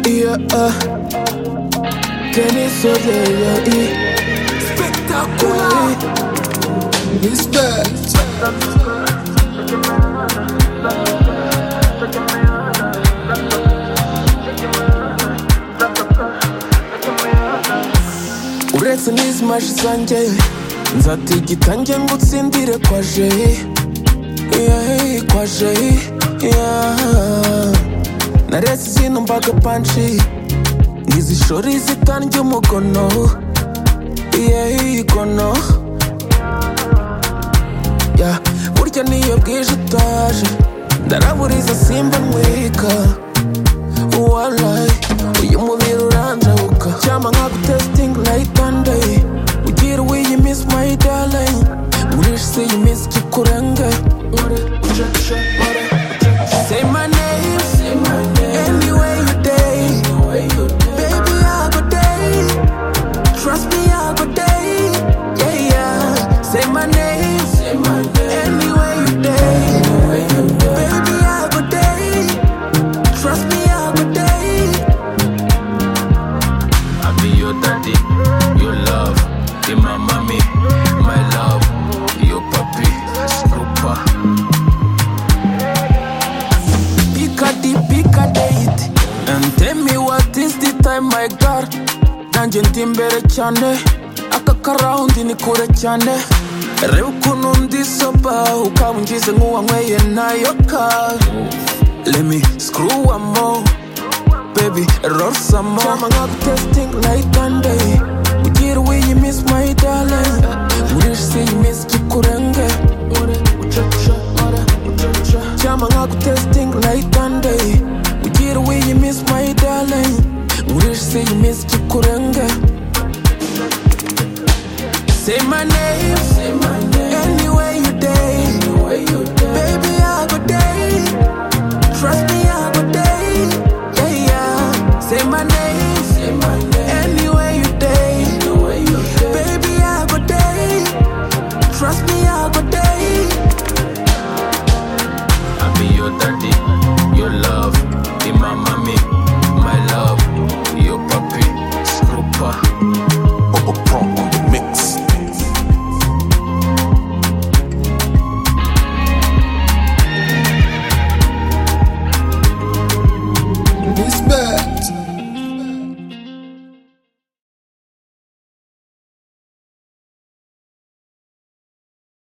Yeah, uh. Kenny Soja, yeah, yeah. Spectacular. Respect. uretse n'izi maji zanjye nzatigitange ngo utsindire kwa jeyi yeyi kwa jeyi yeah. naretse izino mbaga panshi ngizishora izitange umugono yeyi gono yeah. burya niyo bwije utaje ndaraburiza simba mwika walayi uyu mubiri uranjabuka cyama nkagutesitingi nayitande ugira wiyimisi mayi daringi ngurisha isi iyi minsi kikurenge Say my name, any way you day. Baby, I go day. Trust me, I go day. Yeah, yeah. Say my name, any way you day. Baby, I go day. Trust me, I go day. I be your daddy, your love, be my mommy, my love, your puppy, snooper. pick a date, pick a date And tell me what is the time my girl Nanjye ndi imbere cyane Aka karawundi ni kure cyane Reba ukuntu ndi soba Ukaba ungize nk'uwanyweye nayo ka Let me screw one more Baby, roll some more Cyama nkagutesitingi night and day Ugira uyiminsi my darling Ngurisha isi iyi minsi kikurenge Cyama nkagutesitingi night and day Ugira uyiminsi my darling Ngurisha isi iyi minsi kikurenge Say my name, any way you day